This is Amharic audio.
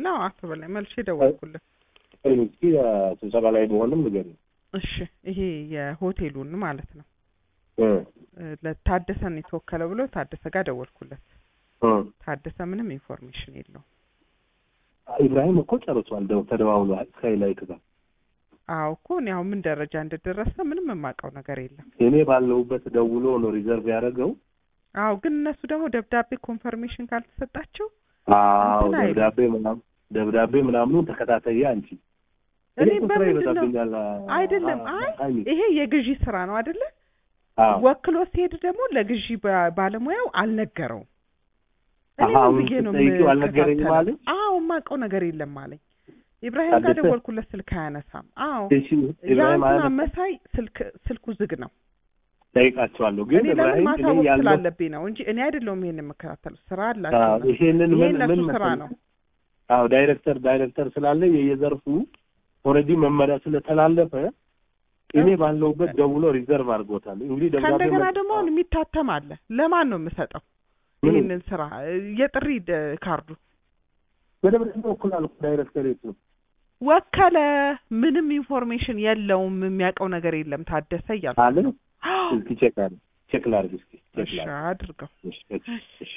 አዎ አቶ በላይ መልሼ ደወልኩለት። እስኪ ስብሰባ ላይ መሆንም ንገሪኝ። እሺ ይሄ የሆቴሉን ማለት ነው እ እ ለታደሰን የተወከለው ብሎ ታደሰ ጋር ደወልኩለት። እ ታደሰ ምንም ኢንፎርሜሽን የለውም። ኢብራሂም እኮ ጨርሷል። ደው ተደዋውሏል ከላይክ ጋር አዎ እኮ እኔ አሁን ምን ደረጃ እንደደረሰ ምንም የማውቀው ነገር የለም። እኔ ባለሁበት ደውሎ ነው ሪዘርቭ ያደረገው። አዎ ግን እነሱ ደግሞ ደብዳቤ ኮንፈርሜሽን ካልተሰጣቸው አዎ እንትን አይልም። ደብዳቤ ምናምን ደብዳቤ ምናምኑን ተከታተየ አንቺ እኔ እኮ ስራ በምንድን ነው ይበዛብኛል። አይደለም አ- አይ ሀይሚ። ይሄ የግዢ ስራ ነው አይደለ? አዎ ወክሎ ሲሄድ ደግሞ ለግዢ ባ- ባለሙያው አልነገረውም። እኔ አሀ፣ ምን አሁን ብዬ ነው ስትጠይቂው አልነገረኝም የምከታተለው? አለኝ? አዎ የማውቀው ነገር የለም አለኝ። ኢብራሂም ጋር ታደሰ? ደወልኩለት ስልክ አያነሳም። አዎ እሺ ኢብራሂም የአንተን አያነሳም? አመሳይ ስልክ ስልኩ ዝግ ነው። ጠይቃቸዋለሁ ግን እኔ ለምን ኢብራሂም እኔ ማሳወቅ ያለው ስላለብኝ ነው እንጂ እኔ አይደለሁም ይሄን የምከታተለው። ስራ አላቸው አዎ፣ እነሱ። ይሄንን ይሄ ምን እነሱ ምን ስራ መሰለህ? ነው። አዎ ዳይሬክተር ዳይሬክተር ስላለ የየዘርፉ ኦልሬዲ መመሪያ ስለተላለፈ እኔ ባለሁበት ደውሎ ሪዘርቭ አድርጎታል። እንግዲህ ደብዳቤ ከእንደገና መ- ደግሞ አሁን የሚታተም አለ። ለማን ነው የምሰጠው ምኑ? ይህንን ስራ የጥሪ ደ- ካርዱ በደብረ በኩል አልኩ ዳይሬክተር የት ነው? ወከለ ምንም ኢንፎርሜሽን የለውም የሚያውቀው ነገር የለም ታደሰ እያልኩ አለ ነው። እስኪ ቼክ አለ ቼክ ላድርግ እስኪ ቼክ እሺ ላድርግ አድርገው እሺ እሺ እሺ